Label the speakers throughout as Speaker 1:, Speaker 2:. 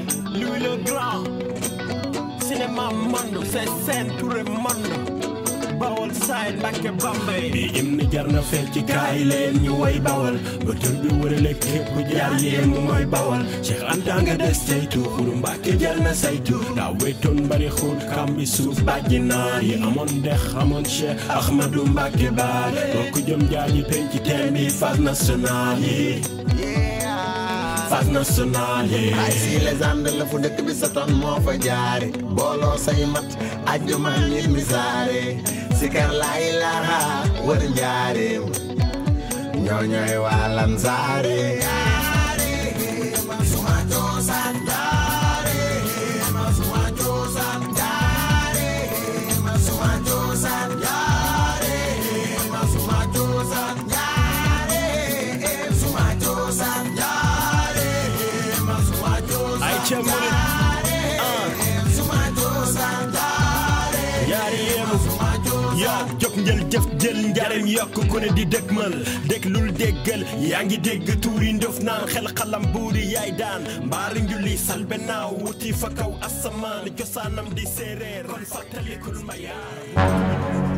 Speaker 1: Louis le Grand cinéma monde c'est scène Touré monde Bawol side Mbàkke Bambey bi im ni jar na fecc ci kaay leen ñu way bawal ba tër bi wërale képp ku jaar yéen mu mooy bawal Cheikh Anta nga des saytu xuru Mbàkke jar na saytu daa wéetoon bari xóot kam bi suuf bàjji naar yi amoon dex amoon Cheikh Ahmadou Mbàkke baar bokk jëm jaaji penc teen bi phase nationale yi phase nationale yi
Speaker 2: ay si légende la fu dëkk bi sa ton moo fa jaare booloo say mat ajjuma nit mi saare sikar laa ilaha wër njaareem ñoo ñooy waa Lansare suma cosaan njaareem suma cosaan njaareem suma cosaan njaareem suma cosaan njaareem suma cosaan njaareem suma cosaan
Speaker 1: ay ca murit
Speaker 2: suma cosaan
Speaker 1: yaari yéemu yaa jóg njël jëf jël njariñ yokk ku ne di dëgmal déglul déggal yaa ngi dégg tuuri ndof naan xel xalam buuri yaay daan mbaari njulli salbe naaw wuti fa kaw asamaan cosaanam di séeréer kon fàttalikul mbayaar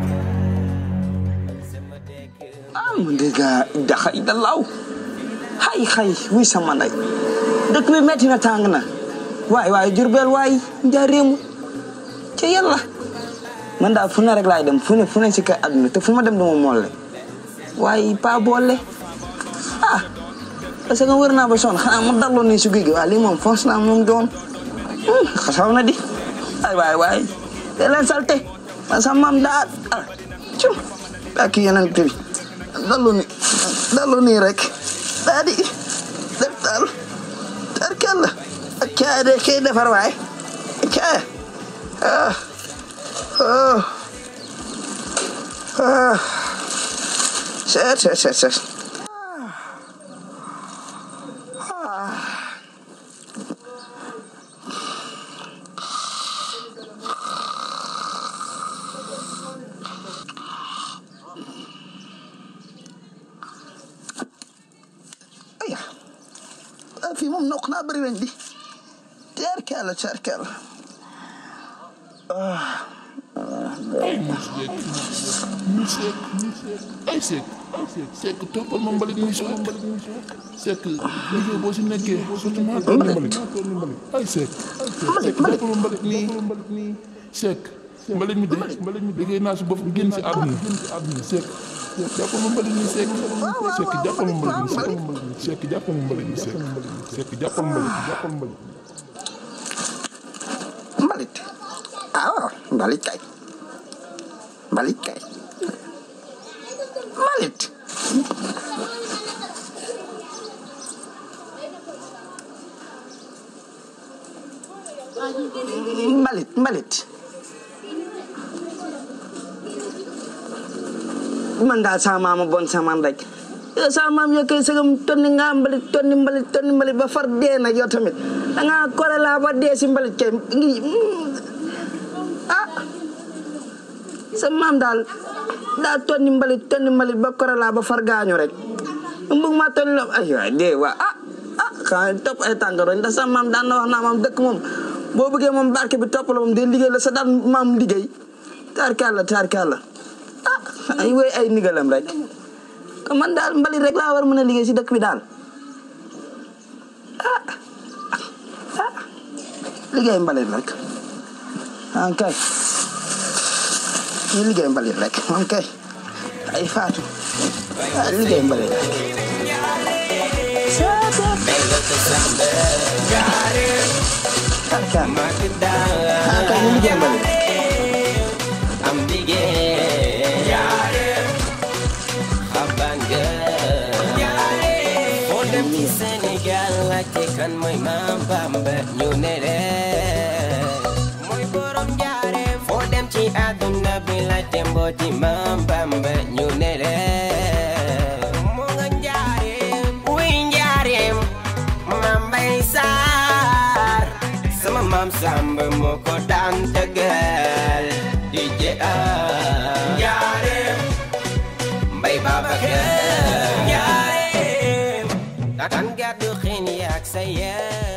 Speaker 3: ah man de gaa daxa ida laaw xay xay wuy sama nday dëkk bi metti na tàng na waay waay jurbel waay njaareemu ca yàlla man daal fu ne rek laay dem fu ne fu ne si kay àdduna te fu ma dem dama molle waaye pa boole ah parce que wër naa ba sonn xanaa ma dalloo nii si guy gi waaye lii moom foos naa moom doon xasaw na di ay waay waay te leen salte man sa maam daa ah cum ak yeneen bi dallu ni dallu nii rek daa di def daal tarkal la ak caaya de kay defar waay caaya ah ah ah set set set set aya ah fii moom nokk naa bëri weñ di tarkal la tarkal
Speaker 4: Seck ay Seck Seck toppal ma mbalit mi Seck Seck liggéey boo si nekkee surtout maa toll mbalit ay Seck Seck toppal ma mbalit mi Seck mbalit mi de mbalit mi liggéey naa si bopp génn si àdduna Seck jàppal ma mbalit mi Seck Seck jàppal ma mbalit mi Seck Seck jàppal ma mbalit mi Seck Seck jàppal mbalit jàppal mbalit
Speaker 3: mbalit ah waaw mbalit kay mbalit kay mbalit mbalit mbalit man daal sama maama bon sama maam rek yow sama maam yow kay sëgam tonni nga mbalit tonni mbalit tonni mbalit ba far dee nag yow tamit da ngaa kore laa ba dee si mbalit kay ngi ah sa maam daal daal tonni mbalit tonni mbalit ba kore laa ba far gaañu rek mu bëgg maa tonni la ay waay dee waa ah ah xanaa topp ay tàngaroñ ndax sa maam daan na wax naa maam dëkk moom boo bëggee moom barke bi topp la moom day liggéey la sa daan maam liggéey taarkaal la taarkaal la ah ay wéy ay ndigalam rek man daal mbalit rek laa war a mën a liggéey si dëkk bi daal ah ah liggéey mbalit rek ah kay ñu liggéey mbalit rek ah kay ay faatu ah liggéey mbalit rek. Tarkaal ah kay ñu liggéey mbalit rek.
Speaker 5: am liggéey xaban nga foo dem ci Sénégal laajte kan mooy Maam Bamba ñu ne leen mooy borom jaare foo dem ci àdduna bi laajte mbooti Maam Bamba ñu ne leen moo nga njaareem wuy njaareem Maam Mbay Saar sama maam Samba moo ko daan tëggal di je njaareem mbay Babacar njaareem tan gàddu xeen yaak sa yee